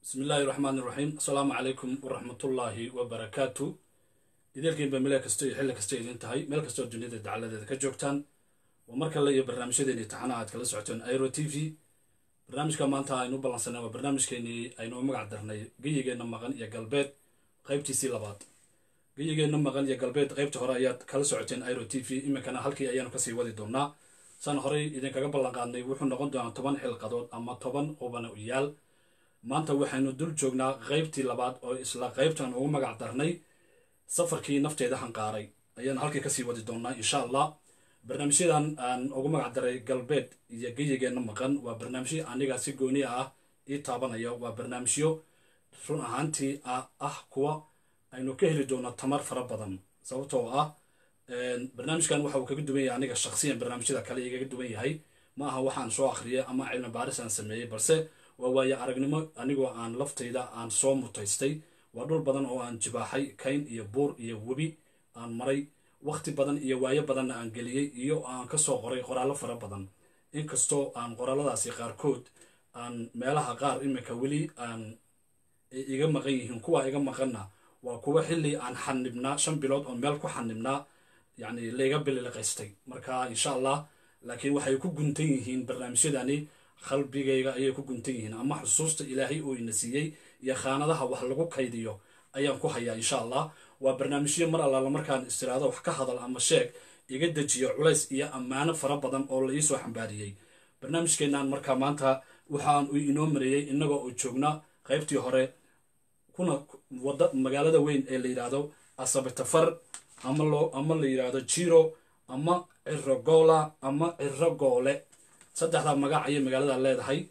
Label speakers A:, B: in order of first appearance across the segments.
A: bismi illaahi raxmaan iraxiim assalaamu calaykum waraxmatullaahi wabarakaatu ideelkiinba meel kasta iyo xilli kasta idin tahay meel kastoo duniyada dacaladeeda ka joogtaan waa mar kale iyo barnaamijyadeeni taxanaha aad kala socoteen airo t v barnaamijka maanta aynu u ballansanay waa barnaamijkeenii aynu u magac darnay geyigeenna maqan iyo galbeed qaybtiisii labaad geyigeenna maqan iyo galbeed qaybta hore ayaad kala socoteen airo t v iminkana halkii ayaanu kasii wadi doonaa saan horey idinkaga ballanqaadnay wuxuu noqon doonaa toban xilqadood ama toban qubana u yaal maanta waxaynu dul joognaa qaybtii labaad oo isla qaybtan ugu magac darnay safarkii nafteeda hanqaaray ayaanu halkii kasii wadi doonaa insha allah barnaamijyadan aan ugu magac daray galbeed iyo geyigeenna maqan waa barnaamijyo aniga si gooni ah ii taabanaya waa barnaamijyo run ahaantii ah kuwa aynu ka heli doono tamar fara badan sababtoo ah barnaamijkan waxa uu kaga duwan yahay aniga shaksiyan barnaamijyada kale igaga duwan yahay ma aha waxaan soo akhriyay ama cilmi baaris aan sameeyey balse waa waaye aragnimo anigoo aan laftayda aan soo mutaystay waa dhul badan oo aan jibaaxay kayn iyo buur iyo webi aan maray wakhti badan iyo waayo badanna aan geliyey iyo aan kasoo qoray qoraallo fara badan inkastoo aan qoraaladaasi qaarkood aan meelaha qaar iminka weli aan iga maqan yihiin kuwa iga maqanna waa kuwa xilli aan xanibnaa shan bilood oo meel ku xanibnaa yacni layga bililiqaystay marka insha allah laakiin waxay ku guntan yihiin barnaamijyadani qalbigayga ayay ku guntan yihiin ama xusuusta ilaahay oo ina siiyey iyo khaanadaha wax lagu kaydiyo ayaan ku hayaa insha allah waa barnaamijyo mar allaala markaan istiraado wax ka hadal ama sheeg iga dejiyo culays iyo ammaano fara badan oo la iisoo xambaariyey barnaamijkeennan markaa maanta waxaan inoo mareeyey innagoo oo joogna qaybtii hore kuna wada magaalada weyn ee la yidhaahdo asabitafar ama loo ama la yidhaahdo jiro ama cirogola ama cirogoole saddexdaa magac ayay magaalada leedahay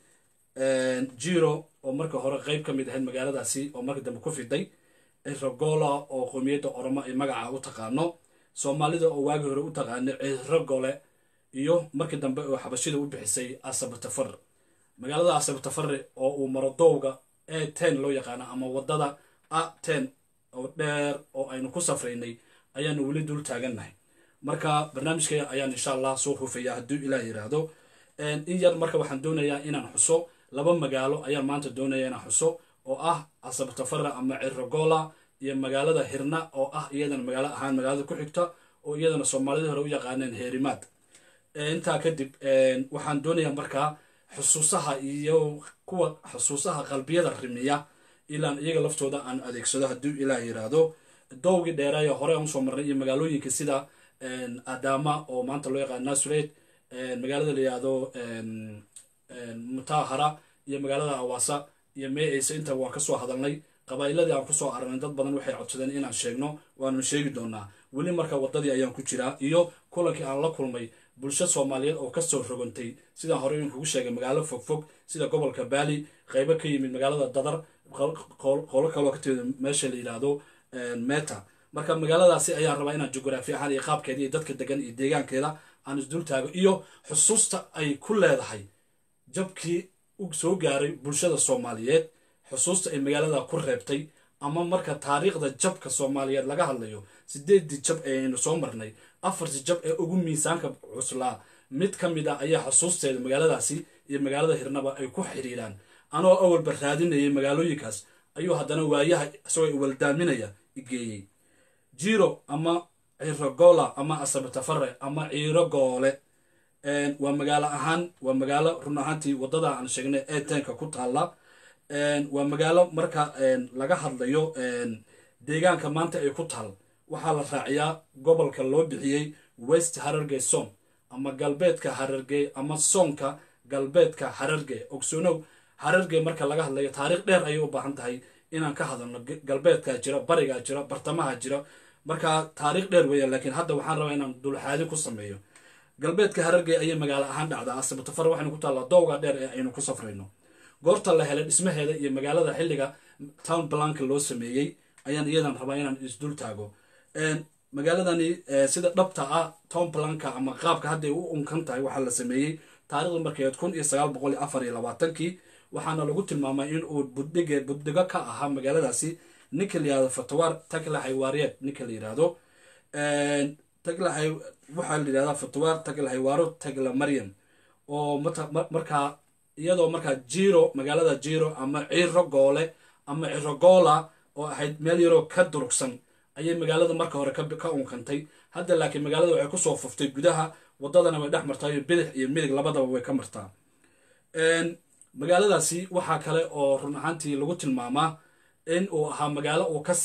A: jiro oo marka hore qeyb ka mid ahayd magaaladaasi oo marka dambe ku fiday cirogola oo qoomiyadda oromo ay magaca u taqaano soomaalida oo waagii hore u taqaano cirogole iyo markii dambe oo xabashida u bixisay asabtafar magaalada asabtafare oo uu maro dowga e ten loo yaqaano ama wadada a ten oo dheer oo aynu ku safraynay ayaanu weli dul taagannahay marka barnaamijka ayaan insha allah soo hufaya hadduu ilaah yiraahdo in yar marka waxaan doonayaa inaan xuso laba magaalo ayaan maanta doonaya inaan xuso oo ah asabtafara ama cirogola iyo magaalada hirna oo ah iyadana magaalo ahaan magaalada ku xigta oo iyadana soomaalida hore u yaqaaneen heerimaad intaa kadib waxaan doonayaa markaa xusuusaha iyo kuwa xusuusaha qalbiyada rimiya ilaan iyaga laftooda aan adeegsado hadduu ilaah yiraahdo dowgii dheereeya hore aan usoo marnay iyo magaalooyinka sida adama oo maanta loo yaqaan nasureed magaalada la yihahdo mutahara iyo magaalada awaasa iyo meeyeyse inta waan kasoo hadalnay qabaa'iladii aan kusoo aragnay dad badan waxay codsadeen inaan sheegno waanu sheegi doonaa weli marka wadadii ayaan ku jiraa iyo kulankii aan la kulmay bulsho soomaaliyeed oo kasoo rogantay sidaan hore in kugu sheegay magaalo fogfog sida gobolka baali qeybo ka yimid magaalada dadar qolo kaloo ka timid meesha la yidhaahdo meta marka magaaladaasi ayaan rabaa inaan jugraafi ahaan iyo qaabkeeda iyo dadka degan iyo deegaankeeda aan isdul taago iyo xusuusta ay ku leedahay jabkii u soo gaaray bulshada soomaaliyeed xusuusta ay magaalada ku reebtay ama marka taariikhda jabka soomaaliyeed laga hadlayo sideedii jab ee aynu soo marnay afartii jab ee ugu miisaanka cuslaa mid ka mid ah ayaa xusuusteeda magaaladaasi iyo magaalada hirnaba ay ku xiriiraan anoo awalba raadinayay magaalooyinkaas ayuu haddana waayaha isagoo iwaldaaminaya igeeyey jiro ama cirogola ama asabtafare ama cirogoole waa magaalo ahaan waa magaalo run ahaantii wadada aan sheegnay ee tenka ku taalla waa magaalo marka laga hadlayo deegaanka maanta ay ku taal waxaa la raaciyaa gobolka loo bixiyey west hararge song ama galbeedka hararge ama soonka galbeedka hararge ogsoonow hararge marka laga hadlayo taariikh dheer ayay u baahan tahay inaan ka hadalno galbeedkaa jira barigaa jira bartamaha jira marka taariikh dheer weya laakiin hadda waxaan rabaa inaan dulxaadi ku sameeyo galbeedka hararge ayay magaalo ahaan dhacdaa asabtafar waxaynu ku taallaa dowga dheer ee aynu ku safrayno goorta la helay dhismaheeda iyo magaalada xilliga town blanka loo sameeyey ayaan iyadan rabaa inaan isdul taago magaaladani sida dhabta ah town blanka ama qaabka hadday u unkan tahay waxaa la sameeyey taarikhda markeed kun iyo sagaal boqol iyo afar iyo labaatankii waxaana lagu tilmaamay in uu budhige budhigo ka ahaa magaaladaasi ninka la yihahdo fatawaar tagla xaywaariyeed ninka la yihahdo tagla waxaa la yihahdaa fatawaar tagla xaywaaro tagla maryam oo markaa iyadoo markaa jiro magaalada jiro ama ciro goole ama cirogola oo ahayd meel yaroo ka durugsan ayay magaalada marka hore ka unkantay hadda laakiin magaalada waxay kusoo fuftay gudaha wadadana way dhex martaa iyo bidix iyo midig labadaba way ka martaa magaaladaasi waxaa kale oo run ahaantii lagu tilmaamaa in uu ahaa magaalo uu ka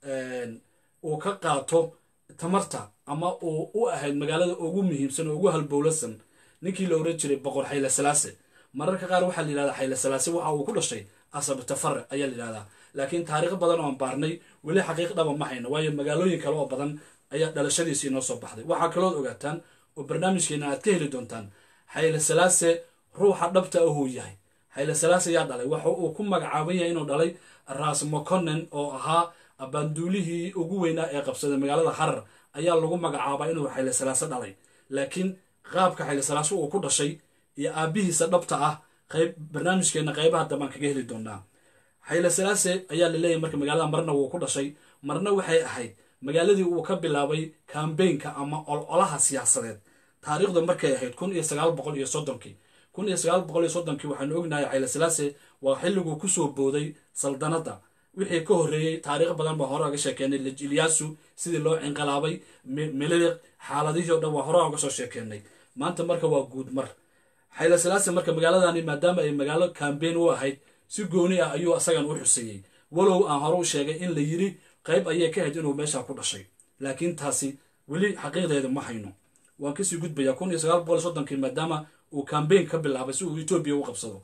A: uu ka qaato tamarta ama uu u ahayd magaalada ugu muhiimsan oo ugu halbowlasan ninkii la oran jiray boqor xayle salaase mararka qaar waxaa la yidhahdaa xayle salaase waxa uu ku dhashay asabtafare ayaa la yidhahdaa laakiin taariikh badan oo aan baarnay weli xaqiiq dhaba ma hayno waayo magaalooyin kale oo badan ayaa dhalashadiisii noo soo baxday waxaa kalood ogaataan oo barnaamijkeena aad ka heli doontaan xayle salaase ruuxa dhabta ahuu yahay xayle salaase yaa dhalay waxa uu ku magacaaban yahay inuu dhalay ras moconen oo ahaa abanduulihii ugu weynaa ee qabsaday magaalada harar ayaa lagu magacaabaa inuu xayle salaase dhalay laakiin qaabka xayle salaase uu ku dhashay iyo aabihiisa dhabta ah qayb barnaamijkeena qaybaha dambaan kaga heli doonaa xayle salaase ayaa la leeyahy marka magaalada marna wuu ku dhashay marna waxay ahayd magaaladii uu ka bilaabay kambeynka ama ololaha siyaasadeed taariikhdu markay ahayd kun iyo sagaal boqol iyo soddonkii kun iyo sagaal boqol iyo soddonkii waxaanu ognahay xayle salaase waa xilliguu kusoo booday saldanadda wixii ka horreeyey taariikh badan baa hore oga sheekeenay ilyaasu sidii loo cinqilaabay meliliq xaaladihii o dhan waa hore oga soo sheekeenay maanta marka waa guud mar xayle salaase marka magaaladani maadaama ay magaalo kambeyn u ahayd si gooni ah ayuu asagan u xuseeyey walow aan hore u sheegay in la yiri qayb ayay ka ahayd inuu meesha ku dhashay laakiin taasi weli xaqiiqdeeda ma hayno waan kasii gudbayaa kun iyo sagaal boqol soddonkii maadaama uu kambeyn ka bilaabay si uu etoobiya u qabsado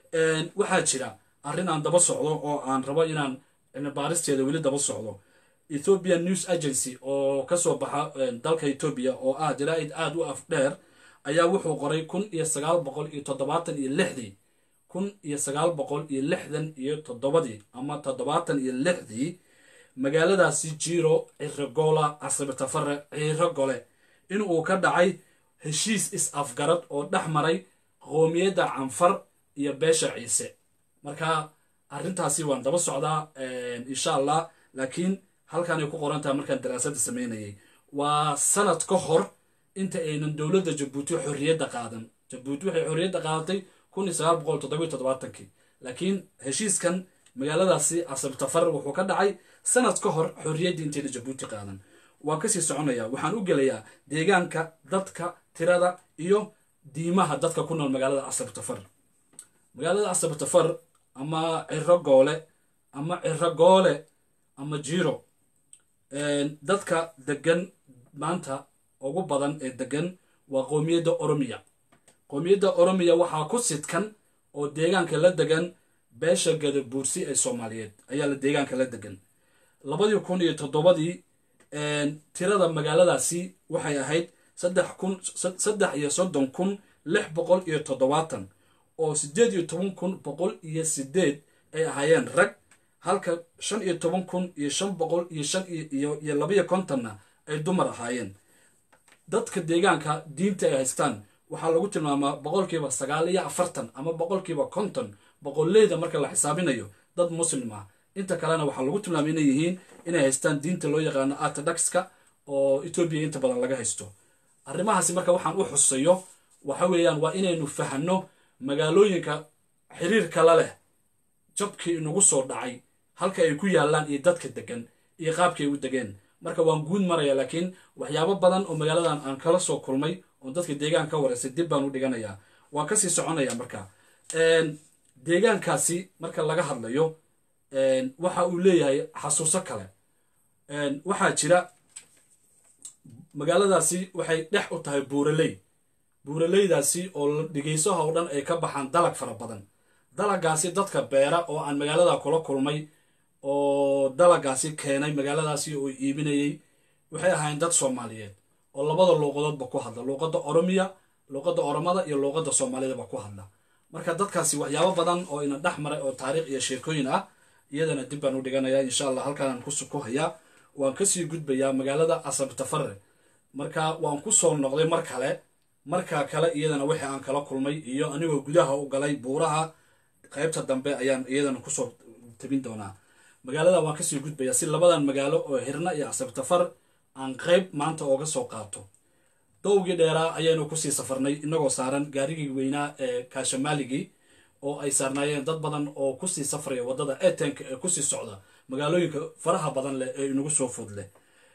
A: waxaa jira arrin aan daba socdo oo aan rabo inaan baaristeeda weli daba socdo ethiopian news agency oo kasoo baxa dalka etoobiya oo ah jaraa'id aada u af dheer ayaa wuxuu qoray kun iyo sagaal boqol iyo toddobaatan iyo lixdii kun iyo sagaal boqol iyo lixdan iyo toddobadii ama toddobaatan iyo lixdii magaaladaasi jiro cirogola casabitafare ciro gole in uu ka dhacay heshiis is-afgarad oo dhex maray qoomiyadda canfar iyo beesha ciise marka arrintaasi waan daba socdaa insha allah laakiin halkaanay ku qoran tahay markaan daraasadda sameynayay waa sanad ka hor inta aynan dowladda jabuuti xorriyadda qaadan jabuuti waxay xorriyadda qaadatay kun iyo sagaal boqol toddobiyo toddobaatankii laakiin heshiiskan magaaladaasi casabtafar wuxuu ka dhacay sanad ka hor xorriyaddii intayna jabuuti qaadan waan kasii soconayaa waxaan u gelayaa deegaanka dadka tirada iyo diimaha dadka ku nool magaalada casabtafar magaalada casabtafar ama ciro goole ama ciro goole ama jiro dadka degan maanta ugu badan ee degan waa qoomiyadda oromiya qoomiyadda oromiya waxaa ku sidkan oo deegaanka la degan beesha gadabuursi ee soomaaliyeed ayaa la deegaanka la degan labadii kun iyo toddobadii tirada magaaladaasi waxay ahayd saddex kun saddex iyo soddon kun lix boqol iyo toddobaatan oo siddeed iyo toban kun boqol iyo sideed ay ahaayeen rag halka shan iyo toban kun iyo shan boqol iyo shan iyo iyo labaiyo kontonna ay dumar ahaayeen dadka deegaanka diinta ay haystaan waxaa lagu tilmaamaa boqolkiiba sagaal iyo afartan ama boqolkiiba konton boqoleyda marka la xisaabinayo dad muslim ah inta kalena waxaa lagu tilmaamay inay yihiin inay haystaan diinta loo yaqaano orthodoxka oo etoobiya inta badan laga haysto arrimahaasi marka waxaan u xusayo waxa weeyaan waa inaynu fahanno magaalooyinka xiriirka la leh jabkii inagu soo dhacay halka ay ku yaallaan iyo dadka degan iyo qaabkay u degeen marka waan guud maraya laakiin waxyaabo badan oo magaaladan aan kala soo kulmay oo dadka deegaan ka wareysay dib baan u dhiganayaa waan kasii soconaya marka deegaankaasi marka laga hadlayo waxa uu leeyahay xasuuso kale waxaa jira magaaladaasi waxay dhex u tahay buuraley buuraleydaasi oo dhigaysaha oo dhan ay ka baxaan dalag fara badan dalagaasi dadka beera oo aan magaalada kula kulmay oo dalagaasi keenay magaaladaasi oo iibinayay waxay ahaayeen dad soomaaliyeed oo labada luuqadoodba ku hadla luuqadda oromiya luuqadda oromada iyo luuqadda soomaalidaba ku hadla marka dadkaasi waxyaabo badan oo ina dhex maray oo taariikh iyo sheekooyin ah iyadana dib baan u dhiganayaa insha allah halkaanaan ku hayaa waan kasii gudbayaa magaalada asabtafare marka waan ku soo noqday mar kale markaa kale iyadana wixii aan kala kulmay iyo anigoo gudaha u galay buuraha qaybta dambe ayaan iyadana kusoo tabin doonaa magaalada waan kasii gudbayaa si labadan magaalo oo hirna iyo asabtafar aan qayb maanta ooga soo qaato dowgii dheeraa ayaynu kusii safarnay inagoo saaran gaarigii weynaa ee kaashamaaligii oo ay saarnaayeen dad badan oo kusii safraya waddada etenka ee kusii socda magaalooyinka faraha badan leh ee inagu soo food leh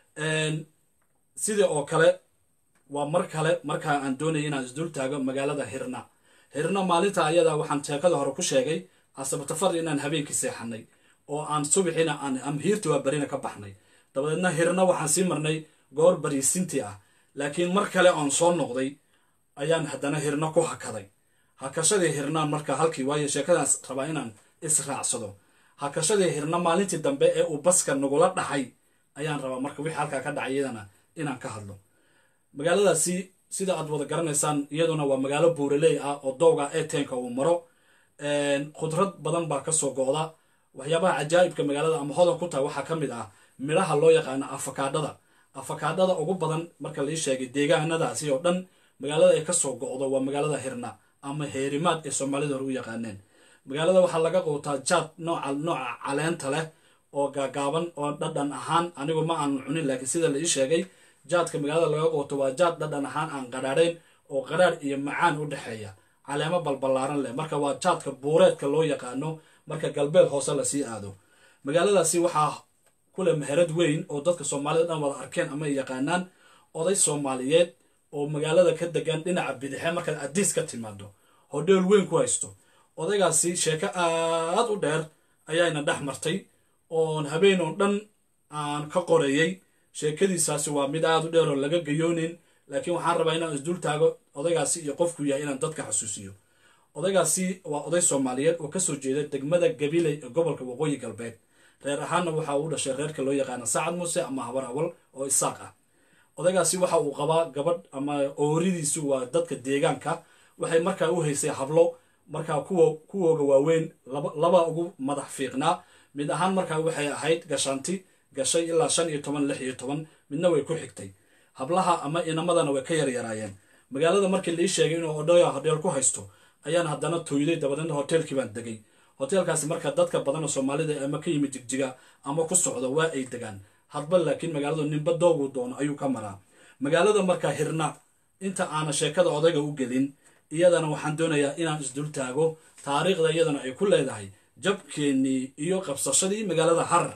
A: sidii oo kale waa mar kale markaa aan doonaya inaan isdul taago magaalada hirna hirna maalinta ayada waxaan sheekada hore ku sheegay asabtafar inaan habeenkii seexanay oo aan subaxiina aan amhiirta waa barina ka baxnay dabadeedna hirna waxaan sii marnay goor bariisintii ah laakiin mar kale oon soo noqday ayaan haddana hirna ku hakaday hakashadii hirnaan marka halkii waayo sheekadaas rabaa inaan israacsado hakashadii hirna maalintii dambe ee uu baska nagula dhaxay ayaan rabaa marka wixii halkaa ka dhacay iyadana inaan ka hadlo magaaladaasi sida aad wada garanaysaan iyaduna waa magaalo buuraley ah oo dowga etenka uu maro khudrad badan baa kasoo go'da waxyaabaha cajaa'ibka magaalada ama hodan ku tahay waxaa ka mid ah midhaha loo yaqaano afakaadhada afakaadhada ugu badan marka lai sheegay deegaanadaasi oo dhan magaalada ay kasoo go'do waa magaalada hirna ama heerimaad ee soomaalida hore u yaqaaneen magaalada waxaa laga quutaa jaad nooca nooca caleenta leh oo gaagaaban oo dhadhan ahaan anigu ma aan cunin laakiin sida la ii sheegay jaadka magaalada laga quuto waa jaad dhadhan ahaan aan qadhaadhayn oo qadhaadh iyo macaan u dhexeeya caleemo balballaaran leh marka waa jaadka buureedka loo yaqaano marka galbeed hoose lasii aado magaaladaasi waxaa kule meherad weyn oo dadka soomaalida dhan wada arkeen ama ay yaqaanaan oday soomaaliyeed oo magaalada ka degan dhinaca bidixe markaad adiis ka timaado hodheel weyn ku haysto odaygaasi sheeko aad u dheer ayaayna dhex martay oon habeen oo dhan aan ka qorayey sheekadiisaasi waa mid aad u dheer oo laga gayoonin laakiin waxaan rabaa inaan isdul taago odaygaasi iyo qofku yahay inaan dadka xasuusiyo odaygaasi waa oday soomaaliyeed oo kasoo jeeda degmada gabiley ee gobolka waqooyi galbeed reer ahaanna waxa uu dhashay reerka loo yaqaana sacad muuse ama habar awal oo isaaq ah odaygaasi waxa uu qabaa gabadh ama ooridiisu waa dadka deegaanka waxay markaa u haysay hablo markaa kuwa kuwooga waaweyn laba ugu madax fiiqnaa mid ahaan markaa waxay ahayd gashaanti gashay ilaa shan iyo toban lix iyo toban midna way ku xigtay hablaha ama inamadana way ka yaryaraayeen magaalada markii laii sheegay inuu odhaya hodheel ku haysto ayaan haddana tooyday dabadeedna hoteelkii baan degay hoteelkaasi marka dadka badan oo soomaalida ama ka yimid jigjiga ama ku socda waa ay degaan hadba laakiin magaaladu ninba dooguu doono ayuu ka maraa magaalada markaa hirna inta aana sheekada odayga u gelin iyadana waxaan doonayaa inaan isdul taago taariikhda iyadana ay ku leedahay jabkeennii iyo qabsashadii magaalada harar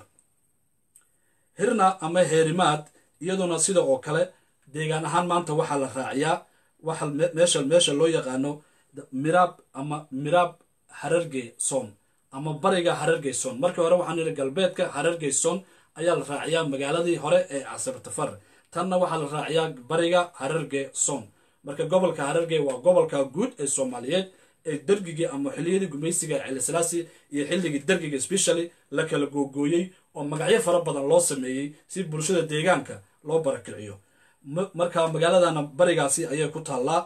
A: hirna ama heerimaad iyaduna sida oo kale deegaan ahaan maanta waxaa la raaciyaa waxa meesha meesha loo yaqaano miraab ama miraab hararge son ama bariga hararge son markii hore waxaan yidhi galbeedka hararge son ayaa la raaciyaa magaaladii hore ee casabtafar tanna waxaa la raaciyaa bariga hararge son marka gobolka hararge waa gobolka guud ee soomaaliyeed ee dergigii ama xiliyadii gumaysiga celislaasi iyo xilligii dergiga specially la kala googooyey oo magacyo fara badan loo sameeyey si bulshada deegaanka loo barakiciyo marka magaaladana barigaasi ayay ku taallaa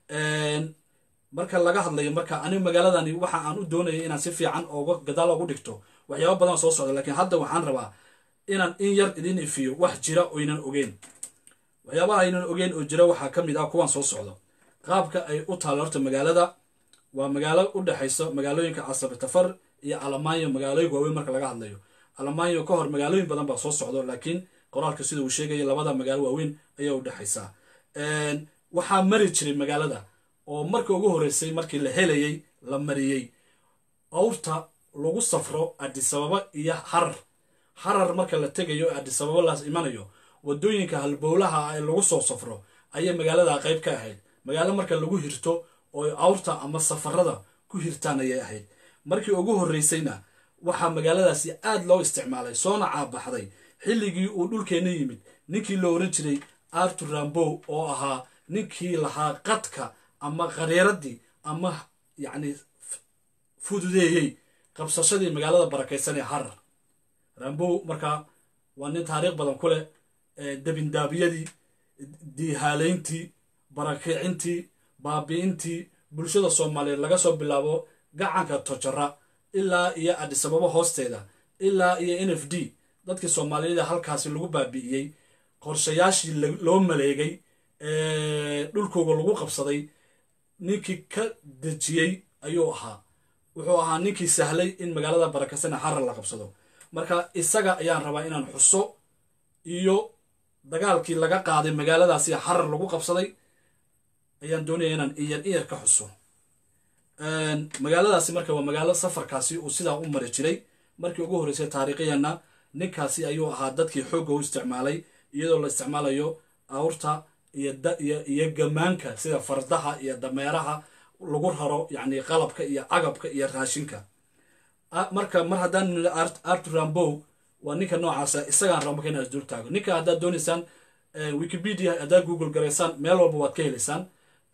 A: marka laga hadlayo marka anigu magaaladani waxa aan u doonaya inaan si fiican ooga gadaal ogu dhigto waxyaaba badan soo socda laakiin hadda waxaan rabaa inaan in yar idin ifiyo wax jira oynan ogeyn waxyaabaha aynan ogeyn oo jira waxaa ka mid ah kuwan soo socdo qaabka ay u taalla horta magaalada waa magaalo u dhexayso magaalooyinka casabitafar iyo alamaanyo magaalooyinka waaweyn marka laga hadlayo alamaanyo ka hor magaalooyin badan baa soo socdo laakiin qoraalka sida uu sheegaya labada magaalo waaweyn ayaa u dhexaysaa waxaa mari jiray magaalada oo marka ugu horreysay markii la helayey la mariyey awrta lagu safro adisababa iyo harar harar marka la tegayo adisababa laas imanayo wadooyinka halbowlaha ah ee lagu soo safro ayay magaalada qayb ka ahayd magaalo marka lagu hirto oo awrta ama safarada ku hirtaan ayay ahayd markii ugu horreysayna waxaa magaaladaasi aad loo isticmaalay soona caabaxday xilligii uu dhulkeenna yimid ninkii la oran jiray artur rambow oo ahaa ninkii lahaa qadka ama khariiradii ama yacni fududeeyey qabsashadii magaalada barakaysan ee harar rambow markaa waa nin taariikh badan ku leh dabindaabiyadii diihaalayntii barakicintii baabi'intii bulshada soomaaliyeed laga soo bilaabo gacanka tojara ilaa iyo adisababo hoosteeda ilaa iyo n f d dadkii soomaaliyeed halkaasi lagu baabi'iyey qorshayaashii loo maleegay dhulkooga lagu qabsaday ninkii ka dejiyey ayuu ahaa wuxuu ahaa ninkii sahlay in magaalada barakasana harar la qabsado marka isaga ayaan rabaa inaan xuso iyo dagaalkii laga qaaday magaaladaasi harar lagu qabsaday ayaan doonaya inaan iyar iyar ka xuso magaaladaasi marka waa magaalo safarkaasi uu sidaa u mari jiray markii ugu horreysay taariikhiyana ninkaasi ayuu ahaa dadkii xoogga u isticmaalay iyadoo la isticmaalayo awrta iyo gamaanka sida fardaha iyo dameeraha lagu raro yacni qalabka iyo agabka iyo raashinka marka mar haddaan artur rambow waa ninka noocaasa isagaan rabo marka inaad isdul taago ninka haddaad doonaysaan wikipedia haddaad google garaysaan meel walba waad ka helaysaan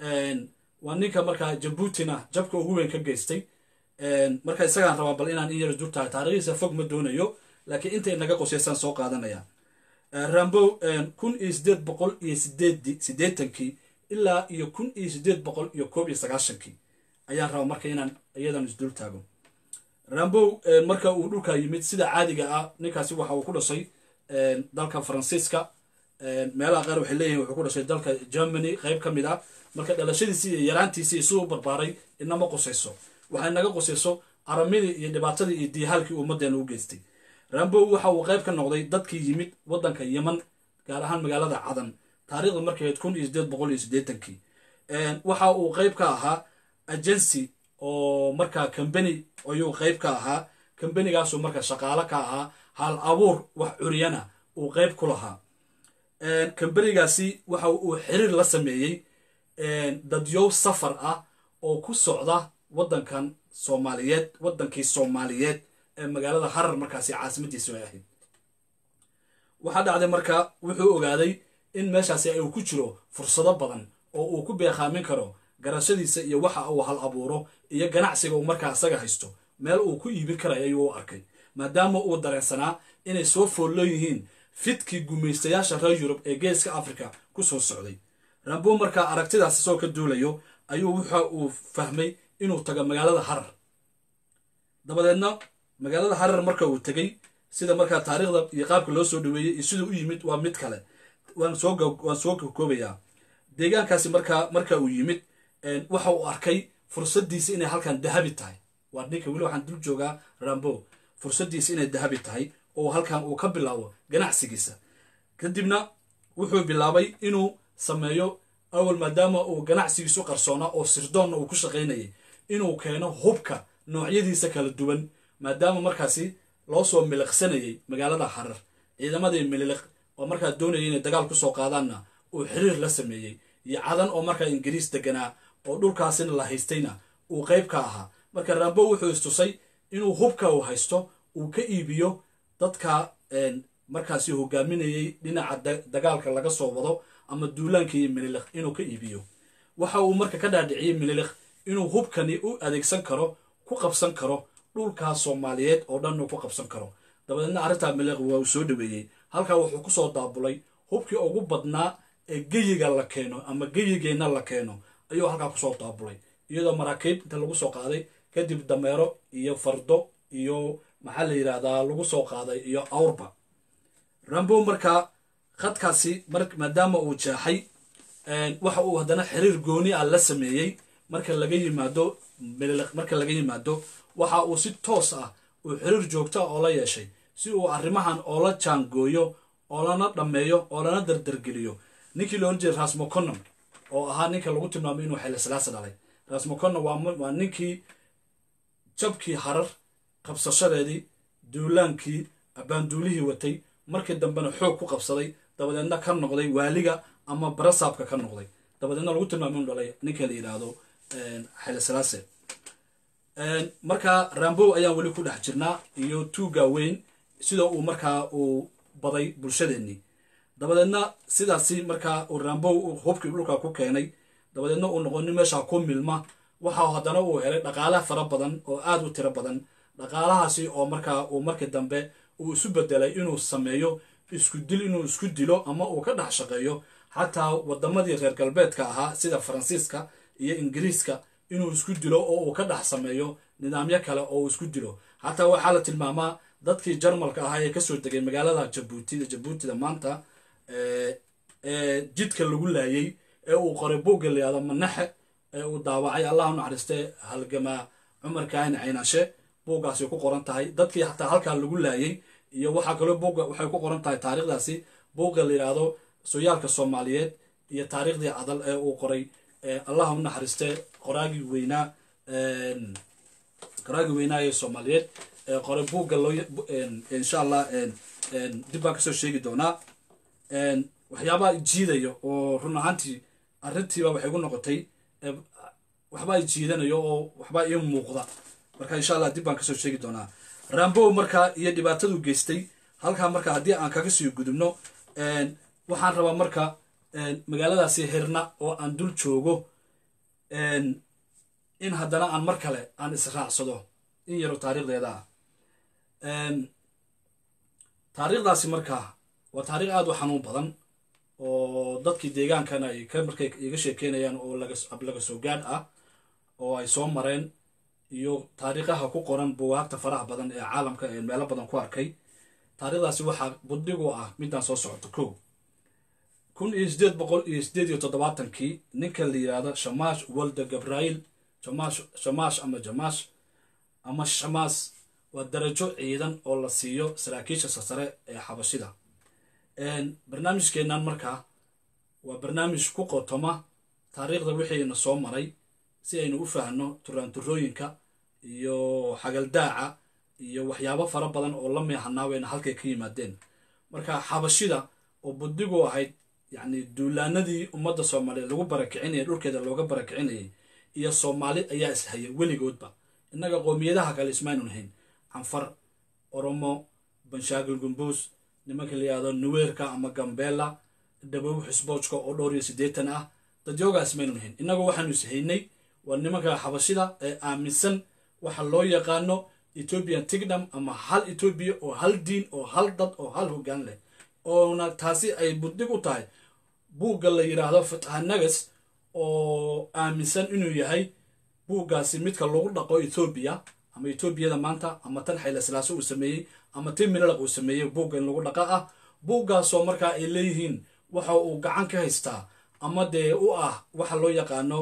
A: waa ninka markaa jabuutina jabka ugu weyn ka geystay marka isagaan rabaa bal inaan in yar isdul taago taarikhdiisa fog ma doonayo laakiin intay naga qosaysaan soo qaadanaya rambow kun iyo sideed boqol iyo sideed sideetankii ilaa iyo kun iyo sideed boqol iyo koob iyo sagaashankii ayaan rabaa marka inaan iyadan isdul taago rambow marka uu dhulkaa yimid sida caadiga ah ninkaasi waxa uu ku dhashay dalka faransiiska meelaha qaar waxay leeyihin wuxuu ku dhashay dalka germany qayb ka mid ah marka dhalashadiisii iyo yaraantiisii siduu barbaaray inama qusayso waxay naga qusayso aramidii iyo dhibaatadii iyo diihaalkii ummaddeena u geystay rambow waxa uu qayb ka noqday dadkii yimid waddanka yeman gaar ahaan magaalada cadan taarikhda markay ahayd kun iyo sideed boqol iyo siddeetankii waxa uu qayb ka ahaa agency oo markaa combany ayuu qayb ka ahaa combanigaasuu marka shaqaalo ka ahaa hal abuur wax curiyana uu qayb ku lahaa combanigaasi waxa uu xiriir la sameeyey dadyow safar ah oo ku socda waddankan soomaaliyeed waddankii soomaaliyeed ee magaalada harar markaasi caasimadiisu ay ahayd waxaa dhacday marka wuxuu ogaaday in meeshaasi ay ku jiro fursado badan oo uu ku beekhaamin karo garashadiisa iyo waxa uu hal abuuro iyo ganacsiga uu markaa isaga haysto meel uu ku iibin karayo ayuu u arkay maadaama uu dareensanaa inay soo foollo yihiin fidkii gumaystayaasha reer yurub ee geeska afrika ku soo socday rambo markaa aragtidaas isagoo ka duulayo ayuu waxa uu fahmay inuu tago magaalada harar dabadeedna magaalada harar marka uu tegey sida markaa taariikhda iyo qaabka loo soo dhaweeyey iyo siduu u yimid waa mid kale waan soo koobayaa deegaankaasi markaa marka uu yimid waxa uu arkay fursaddiisa inay halkan dahabi tahay waa ninka weli waxaan dul joogaa rambo fursaddiisa inay dahabi tahay oo halkan uu ka bilaabo ganacsigiisa kadibna wuxuu bilaabay inuu sameeyo awal maadaama uu ganacsigiisu qarsoonaa oo sirdoonna uu ku shaqaynayay inuu keeno hubka noocyadiisa kala duwan maadaama markaasi loo soo miliqsanayay magaalada harar ciidamadii mililiq oo markaa doonayay inay dagaal kusoo qaadaanna uu xiriir la sameeyey iyo cadan oo markaa ingiriis deganaa oo dhulkaasina la haystayna uu qayb ka ahaa marka rambo wuxuu istusay inuu hubka uu haysto uu ka iibiyo dadka markaasi hogaaminayay dhinaca dagaalka laga soo wado ama duulaankii mililiq inuu ka iibiyo waxa uu marka ka dhaadhiciyey mililiq inuu hubkani u adeegsan karo ku qabsan karo dhulkaas soomaaliyeed oo dhan uu ku qabsan karo dabadeedna arrintaa mililiq waa uu soo dhaweeyey halkaa wuxuu kusoo daabulay hubkii ugu badnaa ee geyiga la keeno ama geyigeenna la keeno ayuu halkaa kusoo daabulay iyadoo maraakiib inta lagu soo qaaday kadib dameero iyo fardo iyo maxaa la yidhaahdaa lagu soo qaaday iyo awrba rambo markaa khadkaasi maadaama uu jeexay waxa uu haddana xiriir gooni ah la sameeyey marka laga yimaado mililiq marka laga yimaado waxa uu si toos ah uu xiriir joogta oo la yeeshay si uu arrimahan oola jaangooyo oo lana dhammeeyo oo lana dardargeliyo ninkii la ohan jiray rasmoconom oo ahaa ninka lagu tilmaamay inuu xeelesilaasa dhalay rasmoconom waa ninkii jabkii harar qabsashadeedii duulaankii abaanduulihii watay markii dambena xoog ku qabsaday dabadeedna ka noqday waaliga ama barasaabka ka noqday dabadeedna lagu tilmaamay inuu dhalay ninka la yidhaahdo xeelesilaase markaa rambow ayaan weli ku dhex jirnaa iyo tuuga weyn sida uu markaa uu baday bulshadeennii dabadeedna sidaasi markaa uu rambow hubkii dhulka ku keenay dabadeedna uu noqonin meesha ku milma waxa haddana uu helay dhaqaale fara badan oo aad u tiro badan dhaqaalahaasi oo markaa uu markii dambe uu isu bedelay inuu sameeyo isku dil inuu isku dilo ama uu ka dhex shaqeeyo xataa wadamadii reer galbeedka ahaa sida faransiiska iyo ingiriiska inuu isku dilo oo uu ka dhex sameeyo nidaamyo kale oo uu isku dilo xataa waxaa la tilmaamaa dadkii jarmalka ahaa ee kasoo degay magaalada jabuutida jabuutida maanta ee jidka lagu laayay ee uu qoray buugga layihahdo manaxe ee uu daawacay allahu naxariiste halgamaa cumar kaahin caynashe buuggaasi ku qoran tahay dadkii xataa halkaa lagu laayay iyo waxaa kaloo buugga waxay ku qoran tahay taariikhdaasi buugga la yidhaahdo sooyaalka soomaaliyeed iyo taariikhdii cadal ee uu qoray allahu naxariiste qoraagii weynaa garaagi weynaaye soomaaliyeed ee qoray buugga loo insha allah dib baan kasoo sheegi doonaa waxyaabaa jiidaya oo run ahaantii arrintiiba waxay gu noqotay waxbaa jiidanayo oo waxbaa ii muuqda marka insha allah dib baan kasoo sheegi doonaa rambow markaa iyo dhibaatadu geystay halkaa marka haddii aan kaga sii gudubno waxaan rabaa marka magaaladaasi hirna oo aan dul joogo in haddana aan mar kale aan israacsado in yaro taariikhdeeda ah taariikhdaasi markaa waa taariikh aada u xanuun badan oo dadkii deegaankana ay ka markay iga sheekeynayaan oo laga soo gaadh ah oo ay soo mareen iyo taariikhaha ku qoran buwaagta faraha badan ee caalamka ee meelo badan ku arkay taariikhdaasi waxaa budhigu ah midaan soo socoto ko kun iyo sideed boqol iyo sideed iyo toddobaatankii ninka la yidhaahdo shamash walda gabrail jamash shamash ama jamash ama shamaas waa darajo ciidan oo la siiyo saraakiisha sasare ee xabashida barnaamijkeennan markaa waa barnaamij ku qotoma taariikhda wixiina soo maray si aynu u fahanno turaanturooyinka iyo xagaldaaca iyo waxyaabo fara badan oo la meehanaaweyna halkay ka yimaadeen marka xabashida oo buddigu ahayd yacni duulaanadii ummadda soomaaliyeed lagu barakicinayay dhulkeeda looga barakicinayay iyo soomaali ayaa ishaya weligoodba innaga qoomiyadaha kale ismaaynu nahayn canfar oromo banshaagil gumbuus nimanka la yihahdo nuweerka ama gambeela dhabow xisboojka oo dhowr iyo siddeetan ah dadyoogaas maynu nahayn innagu waxaanu ishaynay waa nimanka xabashida ee aaminsan waxa loo yaqaano ethiopian tigdom ama hal etoobiya oo hal diin oo hal dad oo hal hoggaan leh oona taasi ay buddig u tahay buugga la yidhaahdo fatxanagas oo aaminsan inuu yahay buuggaasi midka lagu dhaqo ethoobiya ama etoobiyada maanta ama tan xayla silaaso uu sameeyey ama tin minalaq uu sameeyey buugga in lagu dhaqa ah buuggaasoo markaa ay leeyihiin waxa uu gacan ka haystaa ama dee u ah waxa loo yaqaano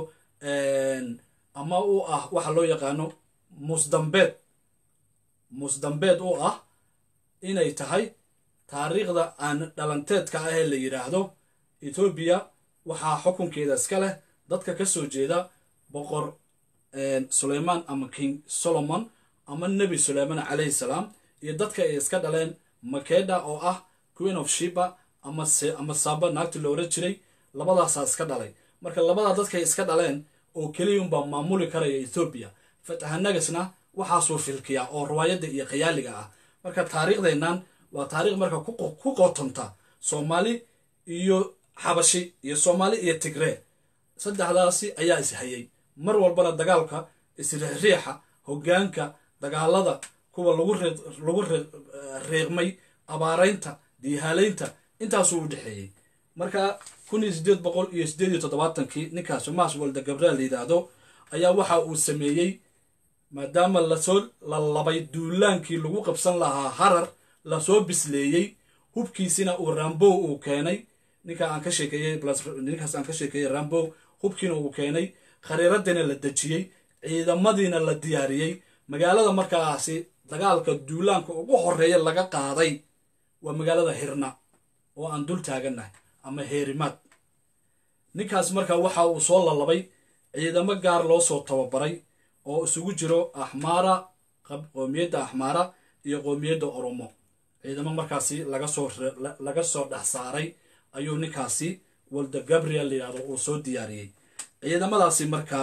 A: ama u ah waxa loo yaqaano musdambeed musdambeed u ah inay tahay taariikhda aan dhalanteedka ah ee la yidhaahdo etoobiya waxaa xukunkeeda iska leh dadka ka soo jeeda boqor suleyman ama king solomon ama nebi suleyman calayhi salaam iyo dadka ay iska dhaleen makeda oo ah queen of shiba ama saba naagti la oran jiray labadaasaa iska dhalay marka labadaa dadkay iska dhaleen oo keliyunbaa maamuli karaya ethoobiya fatahanagasna waxaasuu filkiyaa oo riwaayadda iyo khayaaliga ah marka taariikhdeennan waa taarikh marka ku qotonta soomaali iyo xabashi iyo soomaali iyo tigree saddexdaasi ayaa ishayay mar walbana dagaalka isriixriixa hoggaanka dagaalada kuwa lagu reeqmay abaaraynta diihaalaynta intaasuu u dhexeeyey marka kun iyo sideed boqol iyo sideed iyo toddobaatankii ninkaas maas walda gabraal la yidhaahdo ayaa waxa uu sameeyey maadaama lasoo lalabay duulaankii lagu qabsan lahaa harar lasoo bisleeyey hubkiisina uu rambow uu keenay ninka aan ka sheekeeyey ninkaas aan ka sheekeeyey rambow hubkiina uu keenay khariiradiina la dejiyey ciidamadiina la diyaariyey magaalada markaasi dagaalka duulaanka ugu horeeya laga qaaday waa magaalada hirna oo aan dul taagannahay ama heerimaad ninkaas markaa waxa uu soo lalabay ciidamo gaar loo soo tababaray oo isugu jiro axmaara qoomiyadda axmaara iyo qoomiyadda oromo ciidamo markaasi lagasoo laga soo dhex saaray ayuu ninkaasi walda gabriel layidhahdo uu soo diyaariyey ciidamadaasi markaa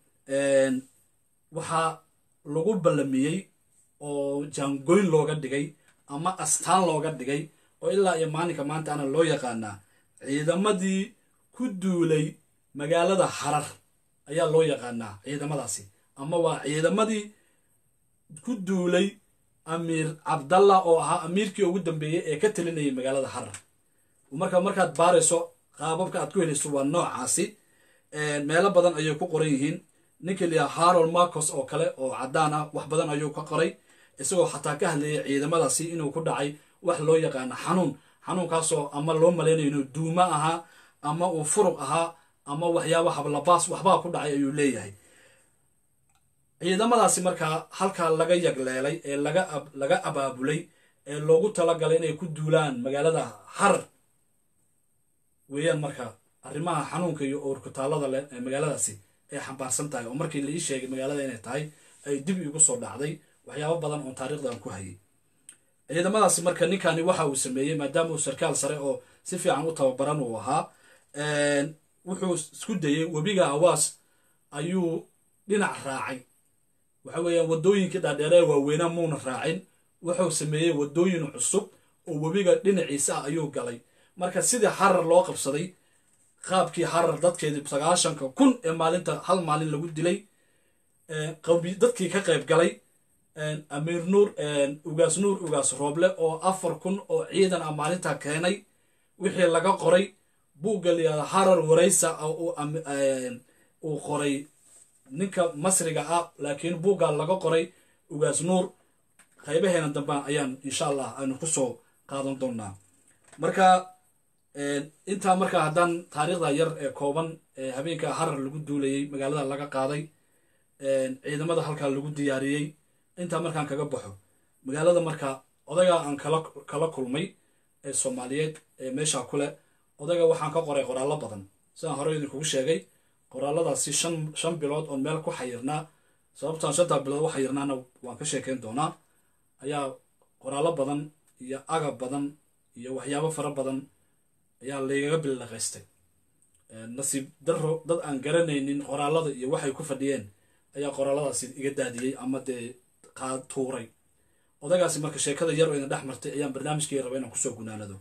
A: waxaa lagu ballamiyey oo jaangoyn looga dhigay ama astaan looga dhigay oo ilaa iyo maalinka maanta ana loo yaqaanaa ciidamadii ku duulay magaalada harar ayaa loo yaqaanaa ciidamadaasi ama waa ciidamadii ku duulay amiir cabdallah oo ahaa amiirkii ugu dambeeyey ee ka talinayay magaalada harar marka markaad baarayso qaababka aad ku helayso waa noocaasi meelo badan ayay ku qoran yihiin ninkii layaha harold marcos oo kale oo caddaan ah wax badan ayuu ka qoray isagoo xataa ka hadlayay ciidamadaasi inuu ku dhacay wax loo yaqaano xanuun xanuunkaasoo ama loo malaynayo inuu duumo ahaa ama uu furuq ahaa ama waxyaaba hablabaas waxbaa ku dhacay ayuu leeyahay ciidamadaasi markaa halkaa laga yagleelay ee laga abaabulay ee loogu talagalay inay ku duulaan magaalada harar weeyaan marka arrimaha xanuunka iyo owrkutaalada leh ee magaaladaasi ay xambaarsan tahay oo markii la ii sheegay magaalada inay tahay ay dib iigu soo dhacday waxyaabo badan oon taariikhda aan ku hayay ciidamadaasi marka ninkani waxa uu sameeyey maadaama uu sarkaal sare oo si fiican u tababaran uu ahaa wuxuu isku dayey webiga awaas ayuu dhinac raacay waxa weeyaan waddooyinkii dhaadheeree waaweynaa muuna raacin wuxuu sameeyey waddooyin cusub oo webiga dhinaciisa ah ayuu galay marka sidii xarar loo qabsaday qaabkii xarar dadkeedii sagaashanka kun ee maalinta hal maalin lagu dilay dadkii ka qayb galay amiir nuur ugaas nuur ugaas rooble oo afar kun oo ciidan ah maalintaa keenay wixii laga qoray buugga layihahda harar waraysa uu qoray ninka masriga ah laakiin buugga laga qoray ugaas nuur qaybaheena dambe ayaan insha allah aynu kusoo qaadan doonaa marka intaa marka haddaan taariikhda yar ee kooban ee habeenka harar lagu duulayey magaalada laga qaaday ciidamada halkaa lagu diyaariyey intaa markaan kaga baxo magaalada marka odagaa aan kala kala kulmay ee soomaaliyeed ee meeshaa kule odaga waxaan ka qoray qoraallo badan sidaan hore idinkugu sheegay qoraaladaasi shan shan bilood oon meel ku xayirnaa sababtaan shantaa bilood u xayirnaana waan ka sheekeyn doonaa ayaa qoraallo badan iyo agab badan iyo waxyaabo fara badan ayaa laygaga bildhaqaystay nasiib daro dad aan garanaynin qoraalada iyo waxay ku fadhiyeen ayaa qoraaladaasi iga daadiyey ama dee tuuray odagaasi marka sheekada yar oo idin dhex martay ayaan barnaamijkii raba inaan kusoo gunaanado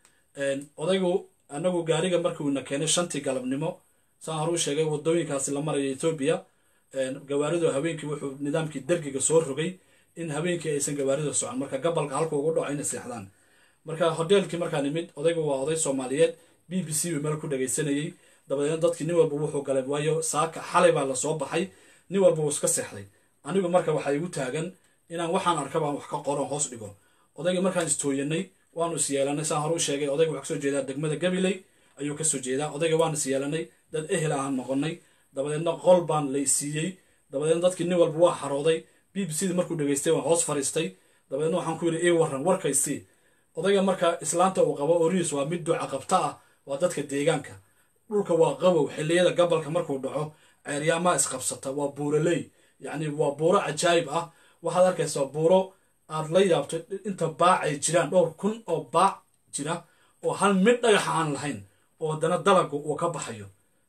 A: odaygu anagu gaariga markiuna keenay shantii galabnimo saan hore u sheegay wadooyinkaasi la maraya etoobiya gawaaridu habeenkii wuxuu nidaamkii dergiga soo rogay in habeenkii aysan gawaarida socon marka gabalka halka ugu dhaco inay seexdaan marka hoteelkii markaan imid odaygu waa oday soomaaliyeed b b c uu meel ku dhagaysanayey dabadeedna dadkii nin walba wuxuu galay waayo saaka xalay baa lasoo baxay nin walba wuu iska seexday anigu marka waxaa igu taagan inaan waxaan arkaba wax ka qoron hoos dhigo odaygii markaan istooyanay waanu is yeelanay saan hore u sheegay odayga waxaa kasoo jeedaa degmada gabiley ayuu kasoo jeedaa odayga waanu is yeelanay dad ehel ahaan noqonay dabadeedna qol baan la isiiyey dabadeedna dadkii nin walba waa xarooday b b c da markuu dhegaystay waan hoos fariistay dabadeedna waxaan ku yidhi ii warran warkaysii odayga marka islaanta uu qabo oriis waa mid duca qabta ah waa dadka deegaanka dhulka waa qabow xilliyada gabalka markuu dhaco ceeryaamaa isqabsata waa buuraley yacni waa buuro cajaayib ah waxaad arkaysaa buuro aad la yaabto inta baac ay jiraan dhowr kun oo baac jira oo hal mid dhagaxa aan lahayn oo haddana dalagu uu ka baxayo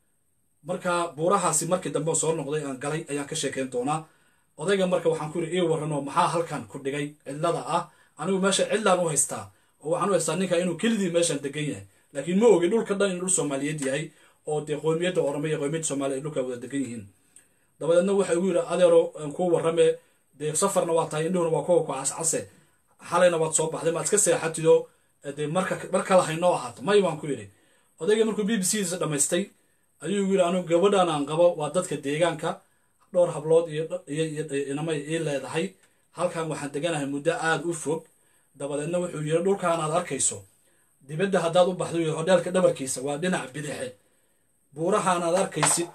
A: marka buurahaasi markii dambe soo noqday aan galay ayaan ka sheekeyn doonaa odayga marka waxaan ku yidhi ii warranoo maxaa halkan ku dhigay cidlada ah anigu meesha cidlaan u haystaa oo waxaan u haystaa ninka inuu kelidii meeshan degan yahay laakiin ma ogi dhulka dhan in dhul soomaaliyeed yahay oo dee qoymiyadda orome iyo qoymiyadda soomaaliya ay dhulkaa wada degan yihiin dabadeedna waxa igu yidhi adeero kuu warrame dee safarna waa tahay indhuhuna waa kuwa ku cascase xalayna waad soo baxday maad iska seexatido dee marka mar kale haynoo ahaato may baan ku yidhi odayga markuu b b c diisa dhammaystay ayuu igu yidhi anigu gabadhan aan qabo waa dadka deegaanka dhowr hablood iyo inamay ii leedahay halkan waxaan deganahay muddo aada u fog dabadeedna wuxuu yidhi dhulkaan aad arkayso dibadda haddaad u baxdo yidhi hodheelka dhabarkiisa waa dhinac bidixe buurahaan aad arkaysid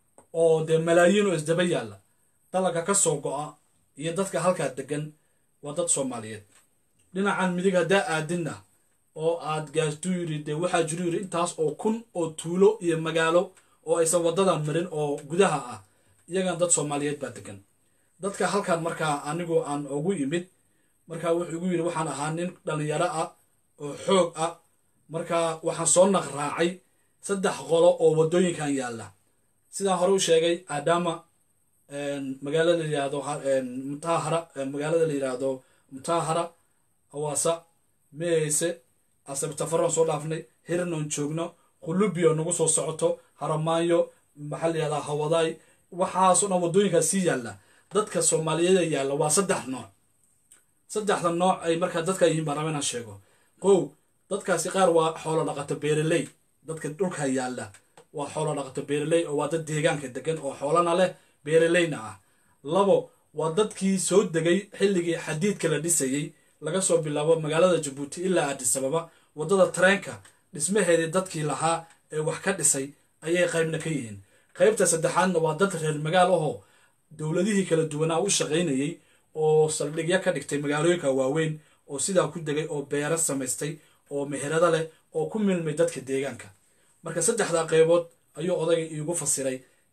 A: oo dee malaayiin oo isdaba yaalla dalaga ka soo go'a iyo dadka halkaa degan waa dad soomaaliyeed dhinacan midig haddaa aadinna oo aad gaastuu yidhi dee waxaa jiru yidhi intaas oo kun oo tuulo iyo magaalo oo aysan waddadan marin oo gudaha ah iyagan dad soomaaliyeed baa degan dadka halkan markaa anigu aan ugu imid markaa wuxuu igu yidhi waxaan ahaa nin dhallinyaro ah oo xoog ah markaa waxaan soo naqraacay saddex qolo oo waddooyinkan yaalla sidaan hore u sheegay adama magaalada la yidhaahdo mutahara magaalada la yidhaahdo mutahara hawaasa meeyse asabtafaroon soo dhaafnay hirnoon joogno qulubio nagu soo socoto haramaanyo maxaa la yihahdaa hawadaay waxaasoo dhan waddooyinkaas sii yaalla dadka soomaaliyeeda yaalla waa saddex nooc saddexda nooc ay markaa dadka yihiin baan raba inaan sheego qow dadkaasi qaar waa xoolo dhaqato beeraley dadka dhulka yaalla waa xoolo dhaqato beeraley oo waa dad deegaanka degan oo xoolana leh beeraleyna ah labo waa dadkii soo degay xilligii xadiidka la dhisayey laga soo bilaabo magaalada jabuuti ilaa adisababa waddada tareenka dhismaheedii dadkii lahaa ee wax ka dhisay ayay qaybna ka yihiin qaybta saddexaadna waa dad reer magaal ahoo dowladihii kala duwanaa u shaqaynayey oo saldhigyo ka dhigtay magaalooyinka waaweyn oo sidaa ku degay oo beero samaystay oo meherado leh oo ku milmay dadka deegaanka marka saddexdaa qaybood ayuu odayga iigu fasiray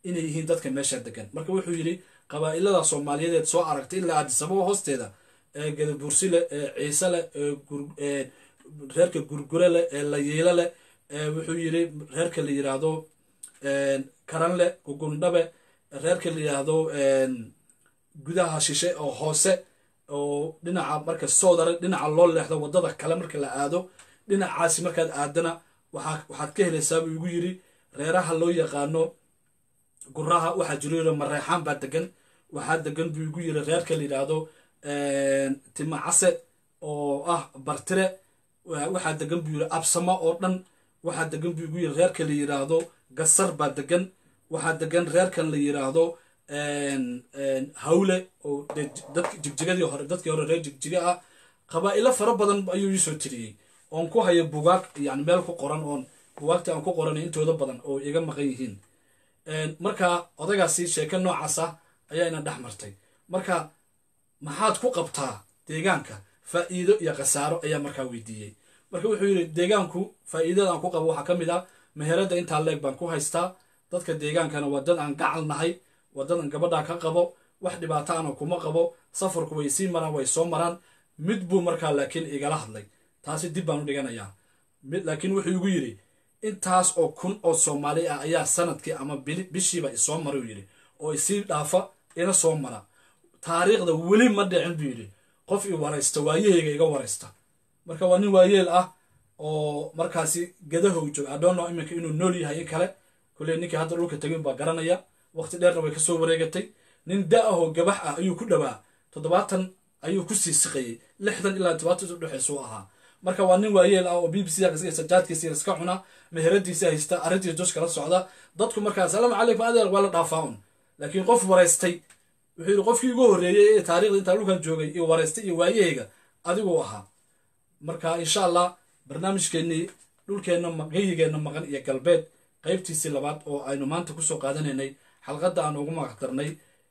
A: inay yihiin dadka meesha degan marka wuxuu yidhi qabaa'ilada soomaaliyeed soo aragtay ilaa aadisababa hoosteeda ee gadabuursi leh ee ciise leh ee reerka gurgure leh ee layiilo leh wuxuu yidhi reerka la yiraahdo karanle gugundhabe reerka la yiraahdo gudaha shishe oo hoose oo dhinaca marka soodare dhinaca loo leexdo waddada kale marka la aado dhinacaasi markaad aadana waxaad ka helaysaa buu igu yidhi reeraha loo yaqaano guraha waxaa jiro mareexaan baa degan waxaa degan buu igu yiri reerka la yidhaahdo timacase oo ah bartire waxaa degan buu yiri absamo oo dhan waxaa degan buu igu yiri reerka la yidhaahdo gasar baa degan waxaa degan reerkan la yidhaahdo hawle oo jigjigadii hore dadkii hore reer jigjiga ah qabaa'ilo fara badan ayuu iisoo tiriyey oon ku hayo bugaag yani meel ku qoran oon bugaagta aan ku qoranay intooda badan oo iga maqan yihiin marka odagaasi sheeke noocaas ah ayaa ina dhex martay marka maxaad ku qabtaa deegaanka faa'iido iyo khasaaro ayaa markaa weydiiyey marka wuxuu yidhi deegaanku faa'iidada aan ku qabo waxaa ka mid ah meheradda intaa leeg baan ku haystaa dadka deegaankana waa dad aan gacal nahay waa dad aan gabadhaa ka qabo wax dhibaato ana kuma qabo safarku way sii maraan way soo maraan mid buu markaa laakiin igala hadlay taasi dib baan u dhiganayaa laakiin wuxuu igu yidhi intaas oo kun oo soomaali ah ayaa sanadkii ama bishiiba isoo mara uu yidhi oo isii dhaafa ina soo mara taariikhda weli ma dhicin buu yidhi qof i waraysta waayahayga iga waraysta marka waa nin waayeel ah oo markaasi gadahow joog adhoono iminka inuu nool yahay in kale kulley ninkii hadda dhulka tegin baa garanaya waqti dheerna way kasoo wareegatay nin da ahoo gabax ah ayuu ku dhowaa toddobaatan ayuu ku sii siqayey lixdan ilaa todobaatan udhexeysuu ahaa marka waa nin waayeel ah oo b b c sajaadkiisa iska cuna meheradiisa haysta arrintiisa dos kala socda dadku markaa asalaamu calaykum adeer waa la dhaafaa un laakiin qof waraystay wuxuu yidhi qofkii ugu horreeyey ee taarikhda intaa dhulkan joogay iyo waraystay iyo waayahayga adiguu ahaa marka insha allah barnaamijkeennii dhulkeenna geyigeenna maqan iyo galbeed qaybtiisii labaad oo aynu maanta kusoo qaadanaynay xalqadda aan ugu magacdarnay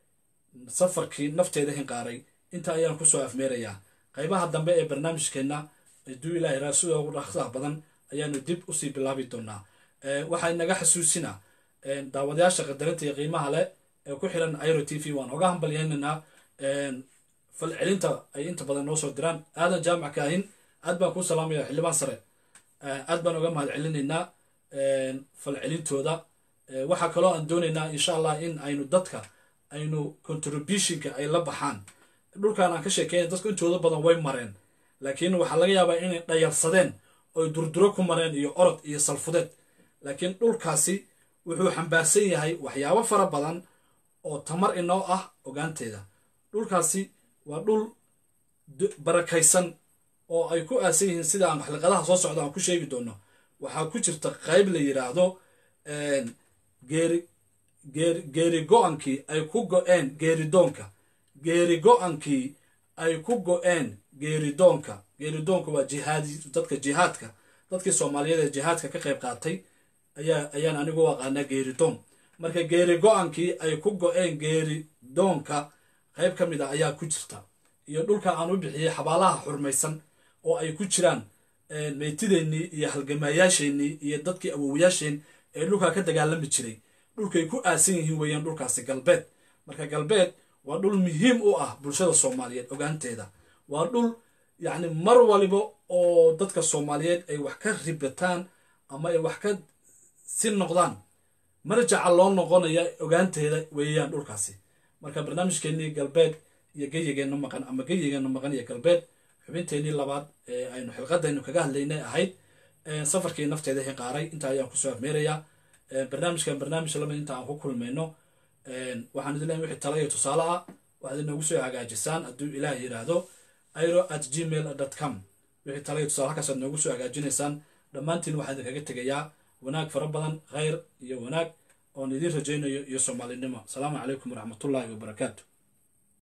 A: safarkii nafteeda hinqaaray inta ayaan kusoo afmeerayaa qaybaha dambe ee barnaamijkeenna aduu ilaahay raasida ugu dhaqsaha badan ayaanu dib usii bilaabi doonaa waxaa inaga xasuusina daawadayaasha qadarinta iyo qiimaha leh ee ku xiran iro t v waan oga hambalyaynaynaa falcelinta ay inta badan noo soo diraan aadan jaamac kaahin aad baan kuu salaamaya xildhibaan sare aad baan oga mahad celinaynaa falcelintooda waxaa kaloo aan doonaynaa insha allah in aynu dadka aynu contributionka ay la baxaan dhulkan aan ka sheekeynay dadku intooda badan way mareen laakiin waxaa laga yaabaa inay dhayalsadeen oy durduro ku mareen iyo orod iyo salfudeed laakiin dhulkaasi wuxuu xambaarsan yahay waxyaabo fara badan oo tamar inoo ah ogaanteeda dhulkaasi waa dhul barakaysan oo ay ku aasan yihiin sida aan xalqadaha soo socda aan ku sheegi doono waxaa ku jirta qayb la yidhaahdo geeri geeri geeri go-ankii ay ku go-een geeridoonka geeri go-ankii ay ku go-een geeridoonka geeridoonka waa jihaadi dadka jihaadka dadkii soomaaliyeed ee jihaadka ka qayb qaatay ayaa ayaan anigu u aqaanaa geeridoon marka geeri go-ankii ay ku go-een geeridoonka qayb ka mid a ayaa ku jirta iyo dhulka aan u bixiyey xabaalaha xurmaysan oo ay ku jiraan meytideennii iyo halgamaayaasheenii iyo dadkii awowayaasheen ee dhulkaa ka dagaalami jiray dhulkay ku aasan yihiin weeyaan dhulkaasi galbeed marka galbeed waa dhul muhiim u ah bulshada soomaaliyeed ogaanteeda waa dhul yacni mar waliba oo dadka soomaaliyeed ay wax ka ribataan ama ay wax ka si noqdaan marjaca loo noqonaya ogaanteeda weeyaan dhulkaasi marka barnaamijkeennii galbeed iyo geyigeenna maqan ama geyigeenna maqan iyo galbeed xubinteennii labaad ee aynu xilqadaynu kaga hadlaynay ahayd safarkii nafteeda hinqaaray intaa ayaan kusoo afmeerayaa barnaamijkan barnaamij lamid inta aan ku kulmayno waxaan idin leeyahay wixii tala iyo tusaale ah waxaad inoogu soo hagaajisaan hadduu ilaah yidhaahdo iro at gmail dot com wixii tala iyo tusaale halkaasaad noogu soo hagaajinaysaan dhammaantiin waxaan idinkaga tegayaa wanaag fara badan khayr iyo wanaag oon idiin rajaynayo iyo soomaalinimo asalaamu calaykum waraxmatullaahi wabarakaatu